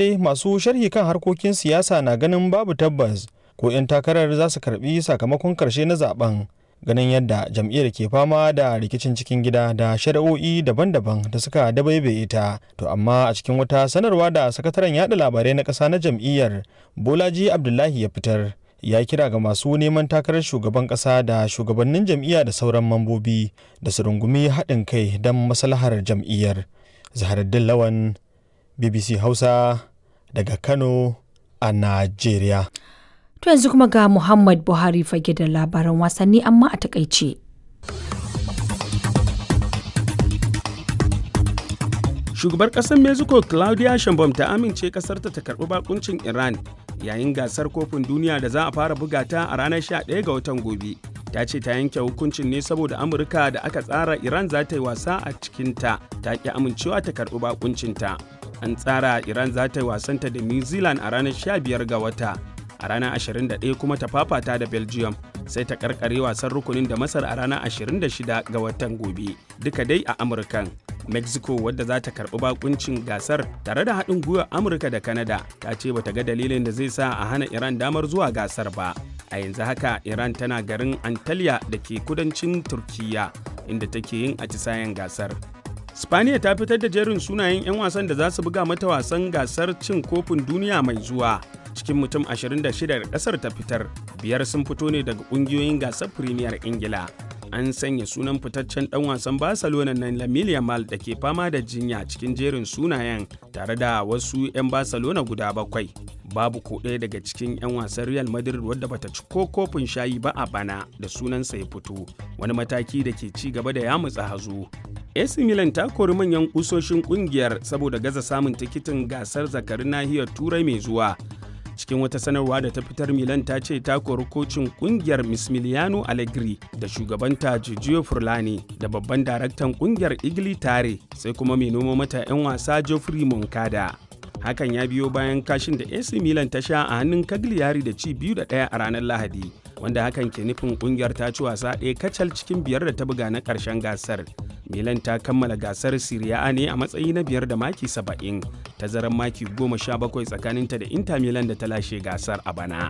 dai masu sharhi kan harkokin siyasa na ganin babu tabbas ko 'yan takarar za su karbi sakamakon karshe na zaben ganin yadda jam'iyyar ke fama da rikicin cikin gida da shari'o'i daban-daban da suka dabaibaye ta to amma a cikin wata sanarwa da sakataren yada labarai na ƙasa na jam'iyyar bolaji abdullahi ya fitar ya kira ga masu neman takarar shugaban ƙasa da shugabannin jam'iyya da sauran mambobi da su rungumi haɗin kai don maslahar jam'iyyar zaharaddin lawan bbc hausa daga kano a najeriya To yanzu kuma ga Muhammad Buhari fage da labaran wasanni amma a takaice. Shugabar ƙasar Mexico Claudia Sheinbaum ta amince ƙasarta ta karɓi bakuncin Iran yayin gasar kofin duniya da za a fara buga ta a ranar 11 ga watan gobe. Ta ce ta yanke hukuncin ne saboda Amurka da aka tsara Iran za ta yi wasa a cikinta ta ƙi amincewa ta karɓi bakuncinta. An tsara Iran za ta yi wasanta da New Zealand a ranar 15 ga wata. a ranar 21 kuma ta fafata da belgium sai ta karkare wasan rukunin da masar a ranar 26 ga watan gobe duka dai a amurkan mexico wadda za ta karbi bakuncin gasar tare da haɗin gwiwar amurka da canada ta ce bata ga dalilin da zai sa a hana iran damar zuwa gasar ba a yanzu haka iran tana garin antalya da ke kudancin turkiya inda take yin atisayen gasar Spaniya ta fitar da jerin sunayen 'yan wasan da za su buga mata wasan gasar cin kofin duniya mai zuwa. cikin mutum 26 da kasar ta fitar biyar sun fito ne daga kungiyoyin gasar premier ingila an sanya sunan fitaccen dan wasan barcelona na lamine yamal da ke fama da jinya cikin jerin sunayen tare da wasu 'yan barcelona guda bakwai babu ko ɗaya daga cikin 'yan wasan real madrid wadda bata ci ko kofin shayi ba a bana da sunansa ya fito wani mataki da ke ci gaba da yamutsa hazo AC Milan ta kori manyan kusoshin kungiyar saboda gaza samun tikitin gasar zakarin nahiyar turai mai zuwa cikin wata sanarwa da ta fitar milan ta ce ta kori kocin kungiyar mismiliano allegri da shugabanta giorgio furlani da babban daraktan kungiyar igli tare sai kuma mai noma mata 'yan wasa geoffrey moncada hakan ya biyo bayan kashin da ac milan ta sha a hannun cagliari da ci biyu da ɗaya a ranar lahadi wanda hakan ke nufin kungiyar ta ci wasa ɗaya kacal cikin biyar da ta buga na ƙarshen gasar milan ta kammala gasar Serie A ne a matsayi na biyar da maki 70 tazarar maki 17 tsakaninta da Inter Milan da ta lashe gasar a bana.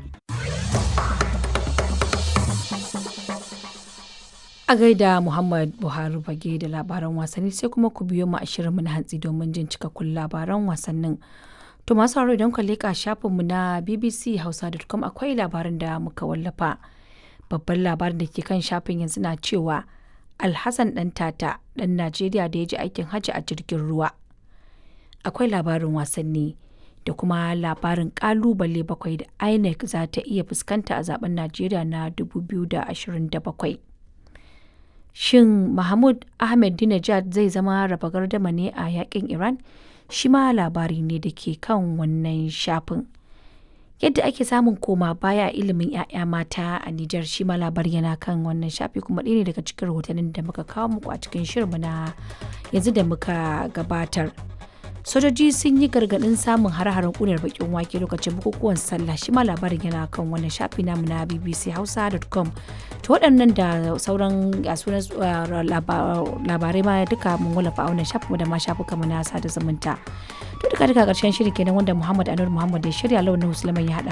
A gaida Muhammad Buhari bage da labaran wasanni sai kuma ku biyo mu a shirinmu na hantsi domin jin cikakkun labaran wasannin. To masu sauraro idan ka leƙa shafinmu na BBC Hausa.com akwai labarin da muka wallafa. Babban labarin da ke kan shafin yanzu na cewa Alhassan ɗan tata ɗan Najeriya da ya ji aikin hajji a jirgin ruwa. Akwai labarin wasanni da kuma labarin ƙalubale bakwai da INEC za ta iya fuskanta a zaben Najeriya na 2027. Shin Mahmud Ahmed Dinajad zai zama raba gardama ne a yakin Iran? Shi ma labari ne da ke kan wannan shafin. yadda ake samun koma baya ilimin 'ya'ya mata a Nijar shi ma labari yana kan wannan shafi kuma ɗaya ne daga cikin rahotannin da muka kawo muku a cikin shirinmu na yanzu da muka gabatar. Sojoji sun yi gargaɗin samun har-haren ƙunar bakin wake lokacin bukukuwan sallah shi ma labarin yana kan wannan shafi namu na bbchausa.com to waɗannan da sauran sunan labarai ma duka mun wallafa a wannan shafi da ma shafuka mu na sada zumunta. to duka duka ƙarshen shirin kenan wanda Muhammad Anur Muhammad ya shirya launin Musulman ya haɗa